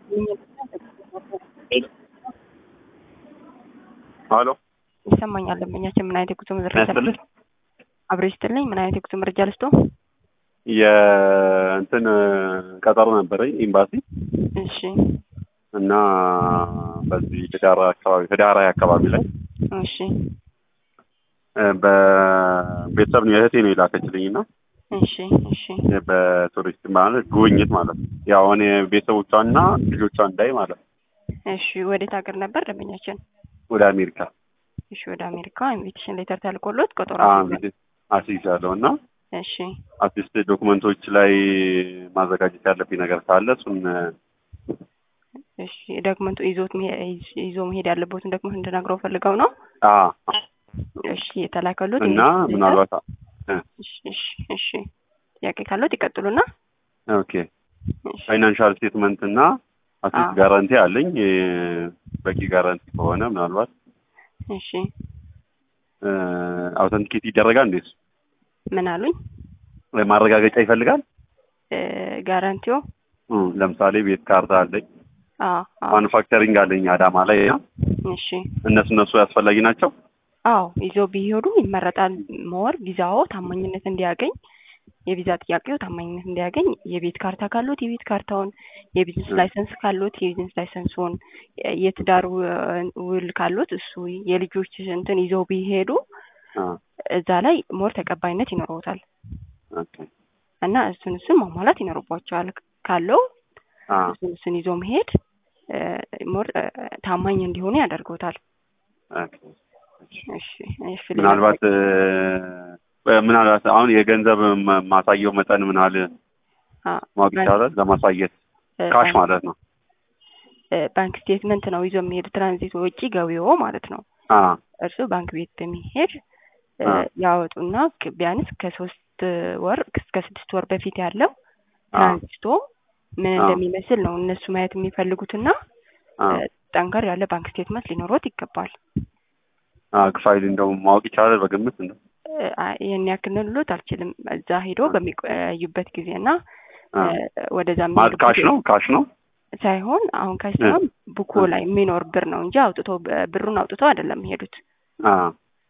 ሀሎ ይሰማኛል። ደንበኛችን ምን አይነት የጉዞ መረጃ ያስፈልግ አብሮ ይስጥልኝ። ምን አይነት የጉዞ መረጃ ልስጦ? የእንትን ቀጠሮ ነበረኝ ኤምባሲ እሺ እና በዚህ ህዳር አካባቢ ህዳር ሃያ አካባቢ ላይ እሺ በቤተሰብ ነው የእህቴ ነው የላከችልኝ እና እሺ እሺ በቱሪስት ማለት ጉብኝት ማለት ነው። ያው እኔ ቤተሰቦቿና ልጆቿን እንዳይ ማለት ነው እሺ ወዴት ሀገር ነበር ደንበኛችን? ወደ አሜሪካ እሺ ወደ አሜሪካ ኢንቪቴሽን ሌተር ተልኮሎት ቀጠሮ እንግዲህ አስይዛለሁ እና እሺ አትሊስት ዶክመንቶች ላይ ማዘጋጀት ያለብኝ ነገር ካለ እሱን እሺ ዶክመንቱ ይዞት መሄ- ይዞ መሄድ ያለበትን ዶክመንት እንድነግረው ፈልገው ነው። አ እሺ የተላከሉት እና ኢንቪቴሽን ሌተር- ምናልባት እሺ እሺ እሺ ጥያቄ ካለት ይቀጥሉና ኦኬ ፋይናንሻል ስቴትመንት እና አትሊስት አዎ። ጋራንቲ አለኝ የ- በቂ ጋራንቲ ከሆነ ምናልባት እሺ አውተንቲኬት ይደረጋል እንዴት ምን አሉኝ? ማረጋገጫ ይፈልጋል እ ጋራንቲው እ ለምሳሌ ቤት ካርታ አለኝ አዎ አዎ ማኑፋክቸሪንግ አለኝ አዳማ ላይ እና እሺ እነሱ እነሱ ያስፈላጊ ናቸው አዎ ይዞ ቢሄዱ ይመረጣል። ሞር ቪዛው ታማኝነት እንዲያገኝ የቪዛ ጥያቄው ታማኝነት እንዲያገኝ የቤት ካርታ ካሉት የቤት ካርታውን፣ የቢዝነስ እ። ላይሰንስ ካሉት የቢዝነስ ላይሰንሱን፣ የትዳር ው- ውል ካሉት እሱ የልጆች እንትን ይዘው ቢሄዱ አ እዛ ላይ ሞር ተቀባይነት ይኖረውታል ኦኬ እና እሱን እሱን ማሟላት ይኖርባቸዋል። ካለው አ እሱን እሱን ይዞ መሄድ እ፣ ሞር እ፣ ታማኝ እንዲሆኑ ያደርገውታል። ኦኬ እሺ እሺ ሌላ ምናልባት እ፣ ምናልባት አሁን የገንዘብ ማ- ማሳየው መጠን ምን ያህል አ፣ ማወቅ ይቻላል? ለማሳየት እ፣ ካሽ ማለት ነው። እ፣ ባንክ ስቴትመንት ነው ይዞ የሚሄድ ትራንዚት ወጪ ገቢዎ ማለት ነው። አ እርሱ ባንክ ቤት በሚሄድ እ፣ አ ያወጡና ክ- ቢያንስ ከሶስት ወር እስከ ስድስት ወር በፊት ያለው አ ትራንዚቶ ምን አ እንደሚመስል ነው እነሱ ማየት የሚፈልጉትና አ እ፣ ጠንከር ያለ ባንክ ስቴትመንት ሊኖሮት ይገባል። አ ፋይል እንደው ማወቅ ይቻላል በግምት እንደው እ፣ አ- ይህን ያክል ልሎት አልችልም። እዛ ሄዶ አ በሚቆዩበት ጊዜ እና አ እ፣ ወደዛ ማለት የሚሄዱበት ካሽ ነው ካሽ ነው ሳይሆን አሁን ካሽ እ ሳይሆን ቡኮ እ ላይ የሚኖር ብር ነው እንጂ አውጥቶ ብሩን አውጥቶ አይደለም የሚሄዱት። አ